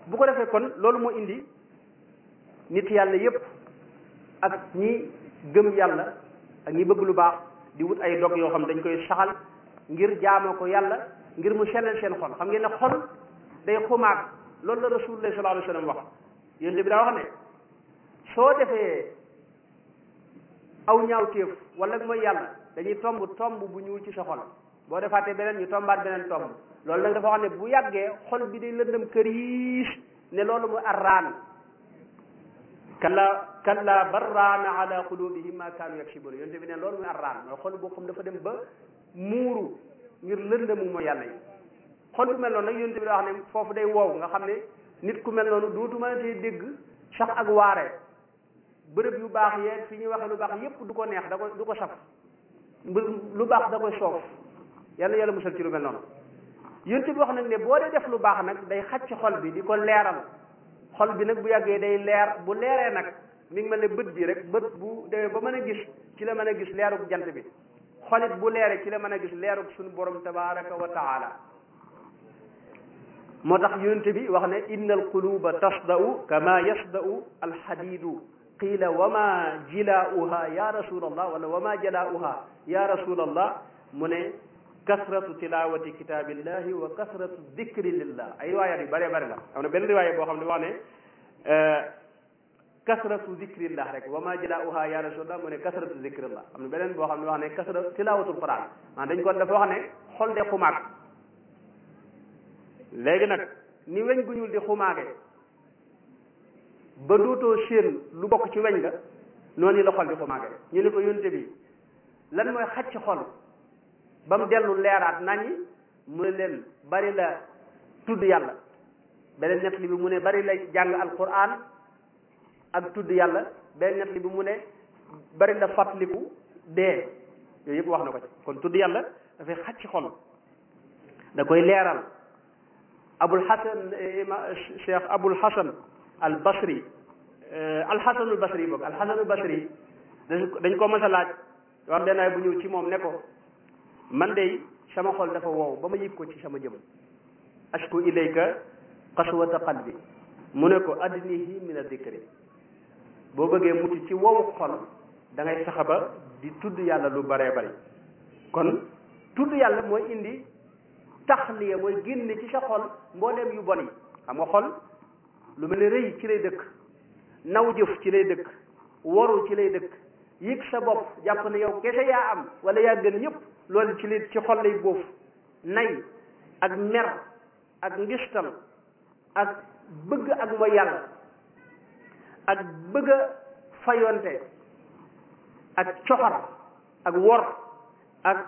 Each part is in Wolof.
bu ko defee kon loolu moo indi nit yàlla yépp ak ñi gëm yàlla ak ñi bëgg lu baax di wut ay dog yoo xam dañ koy saxal ngir jaamoo ko yàlla ngir mu sellal seen xol xam ngeen ne xol day xumaag loolu la rasulullah sallallahu alayhi wa sallam wax yonent bi daa wax ne soo defee aw ñaawteef wala mooy yàlla dañuy tomb tomb bu ñuul ci sa xol boo defaatee beneen ñu tombaat beneen tomb loolu nag dafa wax ne bu yàggee xol bi day lëndëm këriis ne loolu mu arraan kalla kalla barraana ala qulubihim ma kaanu yaksibun yonte bi ne loolu muy arraan mooy xol boo xam dafa dem ba muuru ngir lëndëmu mooy yàlla yi xol bu mel noonu nag yonte bi da wax ne foofu day wow nga xam ne nit ku mel noonu dootu mën a tey dégg sax ak waare bërëb yu baax yeeg fi ñuy waxee lu baax yépp du ko neex da ko du ko saf lu baax da koy soof yàlla yàlla musal ci lu mel noonu yonte bi wax nag ne boo dee def lu baax nag day xacc xol bi di ko leeral xol bi nag bu yàggee day leer bu leeree nag mi ngi mel ne bët bi rek bët bu demee ba mën a gis ci la mën a gis leerug jant bi xolit bu leeree ci la mën a gis leerug suñu borom tabaraka wa taala moo tax yonte bi wax ne inna alquluba tasda'u kama yasda'u alxadidu qiila wa ma jilaa'uha ya rasul allah wala wa ma jalaa'uha ya rasul allah mu ne kasratu tilawati kitabillahi wa kasratu dikri lillah ay riwaayaat yu bëree bëri la am na benn riwaaya boo xam ne wax ne kasratu dikrillah rek wa ma jalaa'uha ya rasulullah mu ne kasratu dikrillah am na beneen boo xam ne wax ne kasratu tilawatul quran maanaam dañ ko dafa wax ne xol de xumaag léegi nag ni weñ gu ñuul di xumaage ba dootoo séen lu bokk ci weñ ga noonu la xol di xumaage ñu ne ko yonte bi lan mooy xacc xol ba mu dellu leeraat nañi mu ne leen bari la tudd yàlla beneen ñett li bi mu ne bari la jàng alquran ak tudd yàlla beneen ñett li bi mu ne bari la fàttaliku dee yooyu yëpp wax na ko ci kon tudd yàlla dafay xacc xol da koy leeral abul hasan cheikh abul hasan al basri al hasanul basri boog al hasanul basri dañ ko mas a laaj wax benn bu ñëw ci moom ne ko man de sama xol dafa wow ba ma yëg ko ci sama jëm ashku ilayka qaswata qalbi mu ne ko adnihi min adikri boo bëggee mucc ci wowu xol da ngay fexe ba di tudd yàlla lu baree bari kon tudd yàlla mooy indi taxliya mooy génne ci sa xol mbooleem yu bon yi xam nga xol lu mel ne rëy ci lay dëkk naw jëf ci lay dëkk waru ci lay dëkk yëg sa bopp jàpp ne yow kese yaa am wala yaa gën ñëpp loolu ci li ci xol lay boof nay ak mer ak ngistal ak bëgg ak mooy yàlla ak bëgg a fayonte ak coxar ak wor ak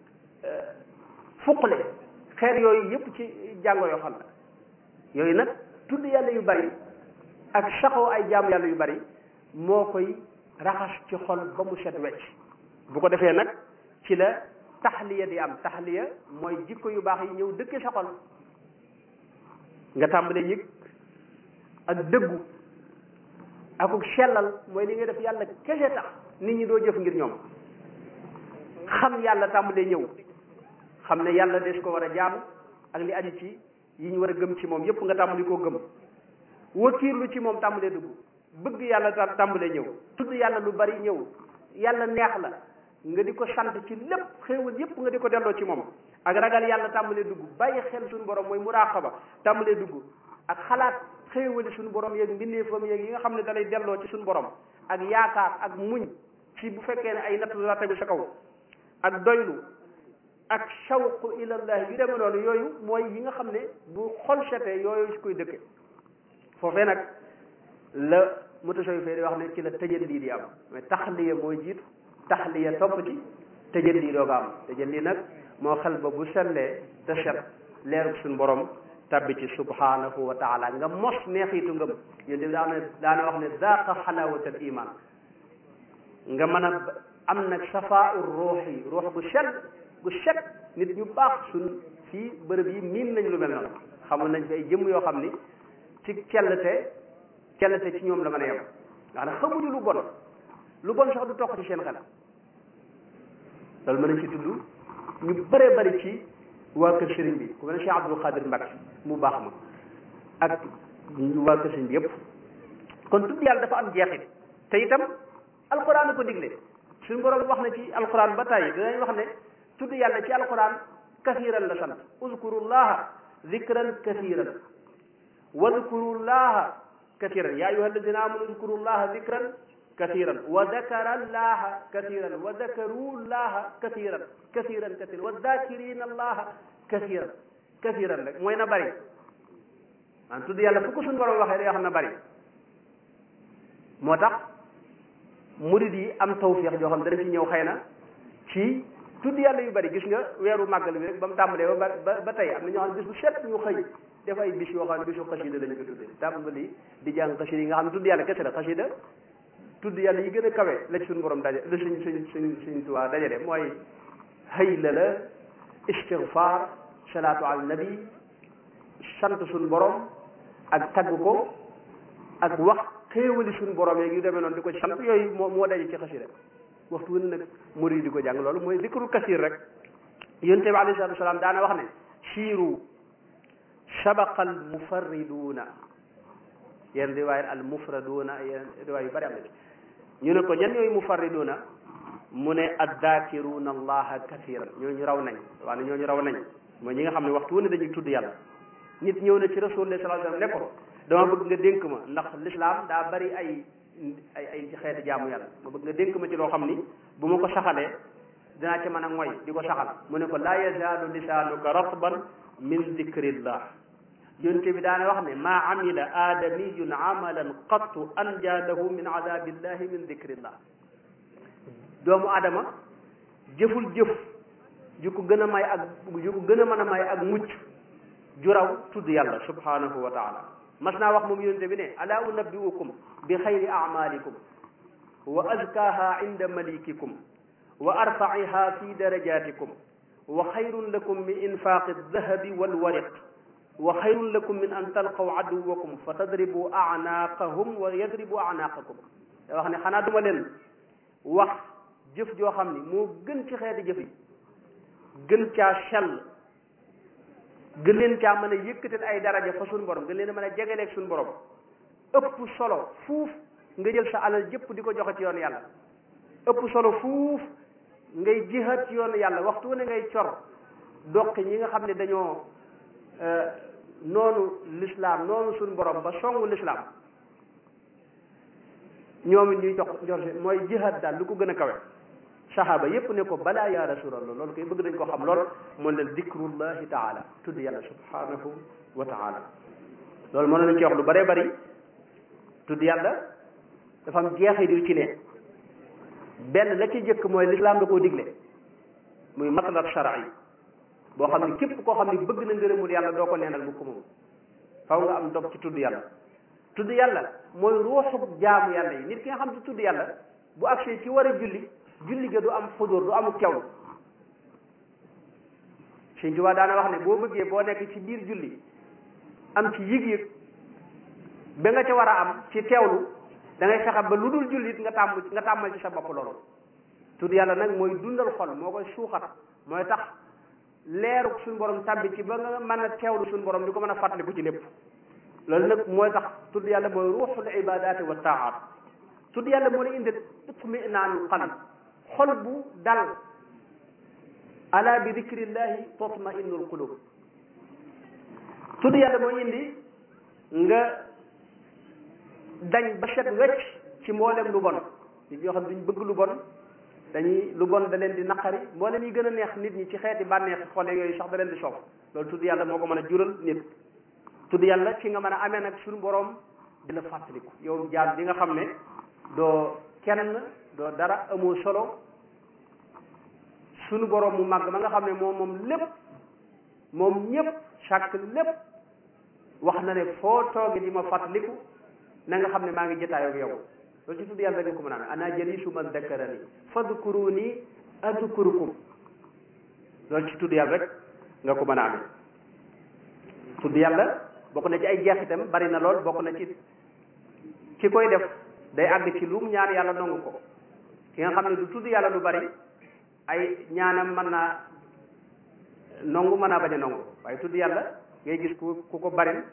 fuqle xeer yooyu yëpp ci jàngo yoo xam la yooyu nag tudd yàlla yu bari ak saxoo ay jaamu yàlla yu bari moo koy raxas ci xol ba mu set wecc bu ko defee nag ci la taxliya di am taxliya mooy jikko yu baax yi ñëw dëkke sa xol nga tàmbalee yëg ak dëggu akuk sellal mooy li nga def yàlla kese tax nit ñi doo jëf ngir ñoom xam yàlla tàmbalee ñëw xam ne yàlla des ko war a jaamu ak li aju ci yi ñu war a gëm ci moom yépp nga tàmbali koo gëm wakiirlu ci moom tàmbalee dugg bëgg yàlla ta tàmbalee ñëw tudd yàlla lu bari ñëw yàlla neex la nga di ko sant ci lépp xéewal yépp nga di ko delloo ci moom ak ragal yàlla tàmbalee dugg bàyyi xel suñu borom mooy muraqaba tàmbalee dugg ak xalaat xéewali suñu borom yeeg mbindeefam yeeg yi nga xam ne da lay delloo ci suñu borom ak yaakaar ak muñ ci bu fekkee ne ay natt la tegu sa kaw ak doylu ak shawqu ilallah yu demee noonu yooyu mooy yi nga xam ne bu xol setee yooyu si koy dëkke foofee nag la mutasawif di wax ne ci la tëjalli di am mais taxliya mooy jiitu taxliya topp ci tëjalli doo ko am tëjalli nag moo xel ba bu sellee te set leerug suñu borom tabbi ci subhanahu wa taala nga mos neexitu ngëm yéen di daana daana wax ne zaqa xalawatal iman nga mën a am nag safaau ruuxi ruux gu set gu set nit ñu baax suñ fii bërëb yi miin nañ lu mel noonu xamul nañ fi ay jëmm yoo xam ni ci cellte cellte ci ñoom la mën a yem nga xam ne xamuñu lu bon lu bon sax du toq ci seen xel loolu mën nañ ci tudd ñu bëree bëri ci waa kër sëriñ bi ku mel ne Cheikh Abdul Qadir Mbacke mu baax ma ak waa kër sëñ bi yëpp kon tudd yàlla dafa am jeexit te itam alquran ko digle suñu borom wax na ci alquran ba tàyyi dinañ wax ne tudd yàlla ci alquran kasiran la sant uzkurullaha zikran kasiran wadkurullaha kasiran ya ayuha alladina amanu uzkurullaha zikran kasiran wa dakara allaha kasiran wa dakaru llaha kasiran kasiran kasiran wa dakirina allaha kasiran kasiran rek mooy na bari man tudd yàlla fu ko suñu borom waxee day wax na bari moo tax murid yi am tawfiix joo xam dana ci ñëw xëy na ci tudd yàlla yu bari gis nga weeru màggal bi rek ba mu tàmbalee ba ba ba tey am na ñoo xam ne bis bu set ñu xëy def ay bis yoo xam ne bisu xasida lañu ko tuddee tàmbali di jàng xasida yi nga xam ne tudd yàlla kese la xasida tudd yàlla yi gën a kawe la ci suñu borom daje la suñ suñ suñ suñ tuwaa dajale mooy hayla la istigfaar salaatu ala nabi sant suñu borom ak tagg ko ak wax xéewali suñu borom yeeg yu demee noonu di ko sant yooyu moo moo daje ci xasida waxtu wu ne nag murid di ko jàng loolu mooy zikrul kasir rek yonent bi alayhi salaatu wasalaam daana wax ne siiru sabaqa al mufarriduuna yenn riwaayat al mufraduuna yenn riwaay yu bari am na ci ñu ne ko ñan ñooy mufarriduuna mu ne addaakiruuna allaha kasiran ñooñu raw nañ waaye ñooñu raw nañ mooy ñi nga xam ne waxtu wu ne dañuy tudd yàlla nit ñëw na ci rasulullah sallallahu alayhi wasallam ne ko dama bëgg nga dénk ma ndax l'islam daa bari ay ay ay xeeti jaamu yàlla ma bëgg nga dénk ma ci loo xam ni bu ma ko saxalee dinaa ci mën a moy di ko saxal mu ne ko laa yazaalu lisaanuka ratban min dikrillah yonte bi daana wax ne maa amila aadamiyun amalan qattu anja lahu min azabillahi min dikrillah doomu adama jëful jëf ju ko gën a may ak ju ko gën a mën a may ak mucc ju raw tudd yàlla subhanahu wa taala mas naa wax moom yonte bi ne ala unabbiukum bi xayri amalikum wa azkaha inda malikikum wa arfaiha fi darajatikum wa xayrun lakum min infaqi aldahabi walwariq wa xayrun lakum min an talqaw aduwakum fa tadribu anaaqahum wa yadribu anaaqakum da wax ne xanaa duma leen wax jëf joo xam ni moo gën ci xeeti jëf yi gën caa sell gën leen caa mën a yëkkatal ay daraja fa suñu borom gën leen a mën a jegeleeg suñu borom ëpp solo fuuf nga jël sa alal jëpp di ko joxe ci yoon yàlla ëpp solo fuuf ngay jihaat ci yoon yàlla waxtu wu ne ngay cor doqi ñi nga xam ne dañoo noonu l'islam noonu suñu borom ba songu l'islam ñoom it ñuy jox jox mooy jihaat daal lu ko gën a kawe saxaaba yépp ne ko balaa ya rasulallah loolu koy bëgg nañ ko xam lool mooy leen dikrullahi taala tudd yàlla subhanahu wa taala loolu mën nañ ci wax lu bëree bëri tudd yàlla dafa am jeexit yu ci ne benn la ci jëkk mooy lislaam da koo digle muy matlab shar'i boo xam ne képp koo xam ne bëgg na ngërëmul yàlla doo ko neenal bu ko moom faw nga am dog ci tudd yàlla tudd yàlla mooy ruuxu jaamu yàlla yi nit ki nga xam ne tudd yàlla bu agsee ci war a julli julli ga du am xudur du amuk teewlu Sëñ Tuubaa daana wax ne boo bëggee boo nekk ci biir julli am ci yëg-yëg ba nga ca war a am ci teewlu da ngay fexe ba lu dul jullit nga tàmm nga tàmmal ci sa bopp loolu tudd yàlla nag mooy dundal xol moo koy suuxat mooy tax leeru suñu borom tàbbi ci ba nga mën a teewlu suñu borom di ko mën a fàttaliku ci lépp loolu nag mooy tax tudd yàlla mooy ruuxul ibadaati wa taaat tudd yàlla moo lay indi itminaanul qalb xol bu dal ala bi dikrillahi tatma'innul qulub tudd yàlla mooy indi nga dañ ba set wecc ci mboolem lu bon nit ñoo xam duñ bëgg lu bon dañuy lu bon da leen di naqari mboolem yi gën a neex nit ñi ci xeeti bànneex xole yooyu sax da leen di soof loolu tudd yàlla moo ko mën a jural nit tudd yàlla ci nga mën a amee nag suñu borom di la fàttaliku yow jaam bi nga xam ne doo kenn doo dara amoo solo suñu borom mu màgg ma nga xam ne moom moom lépp moom ñëpp chaque lépp wax na ne foo tooge di ma fàttaliku na nga xam ne maa ngi jotaayoo ak yow loolu ci tudd yàlla nga ko mën a amee ana jalisu man dakkarani fadkuruni adkurukum loolu ci tudd yàlla rek nga ko mën a amee tudd yàlla bokk na ci ay jeexitam bari na lool bokk na ci ki koy def day àgg ci lu mu ñaan yàlla nangu ko ki nga xam ne du tudd yàlla lu bari ay ñaanam mën naa nangu mën naa bañ a nangu waaye tudd yàlla ngay gis ku ku ko bari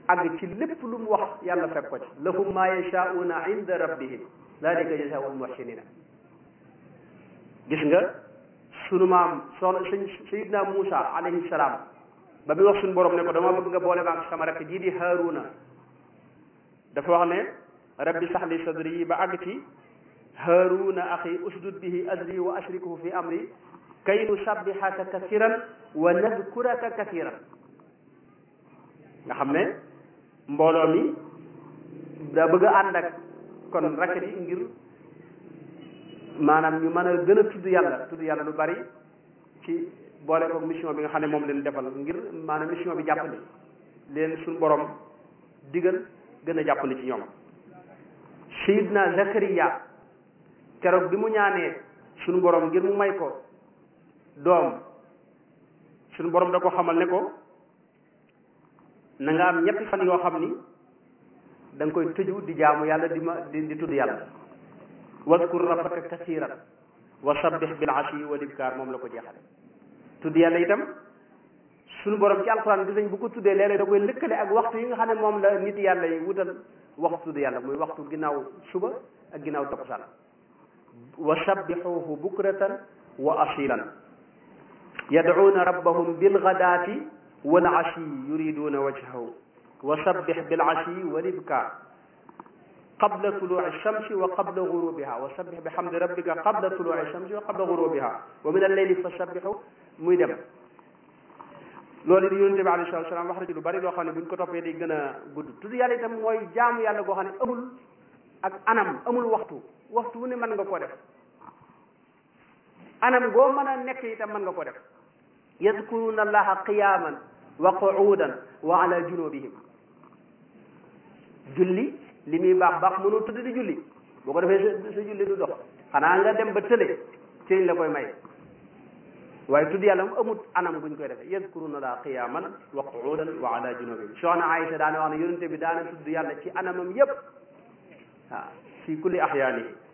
àgg ci lépp lu mu wax yàlla fekk ko ci lahum ma yashauna inda rabbihim dalika jazaa'ul muhsinina gis nga sunu maam soxna sëñ sayidna Muusa alayhi salaam ba muy wax suñu borom ne ko dama bëgg nga boole maag sama rakk jii di Haaruna dafa wax ne rabbi sax li sadri ba àgg ci Haaruna axi usdud bihi azri wa ashrikuhu fi amri kay nusabbihaka kathiran wa nadkuraka kathiran nga xam ne mbooloo mi daa bëgg a ànd ak kon rakk ji ngir maanaam ñu mën a gën a tudd yàlla tudd yàlla lu bari ci boole ko mission bi nga xam ne moom leen defal ngir maanaam mission bi jàppandi leen suñu borom digal gën a jàppandi ci ñoom sayidna zakariya keroog bi mu ñaanee suñu borom ngir mu may ko doom suñu borom da ko xamal ne ko na nga am ñetti fan yoo xam ni da nga koy tëju di jaamu yàlla di ma di di tudd yàlla wadkur rabbaka kasiran wa sabbih bil ashi wal ibkar moom la ko jeexale tudd yàlla itam suñu borom ci alxuraan gis nañ bu ko tuddee léeg-léeg da koy lëkkale ak waxtu yi nga xam ne moom la nit yàlla yi wutal waxtu tudd yàlla muy waxtu ginnaaw suba ak ginnaaw takkusaan wa sabbihuhu bukratan wa asilan yad'uuna rabbahum bilgadaati wal ashi yuriduuna wajhahu wa sabbih bil ashi wal ibkar qabla tuluuci shamsi wa qabla gurubiha wa sabbih bi hamdi rabbika qabla tuluuci shamsi wa qabla gurubiha wa min alleyli fa sabbihu muy dem loolu di yonente bi alayhi salaatu salaam wax na ci lu bari loo xam ne buñ ko toppee day gën a gudd tudd yàlla itam mooy jaamu yàlla goo xam ne amul ak anam amul waxtu waxtu wu ne mën nga koo def anam goo mën a nekk itam mën nga koo def yadkuruna allaha qiyaman wa qu'udan wa ala junubihim julli li muy baax baax mënoo tudd di julli boo ko defee sa sa julli du dox xanaa nga dem ba tële ci liñ la koy may waaye tudd yàlla mu amut anam buñ koy defee yadkuruna allaha qiyaman wa qu'udan wa ala junubihim soxna Aïcha daana wax ne yonente bi daana tudd yàlla ci anamam yépp waaw fi kulli ahyaani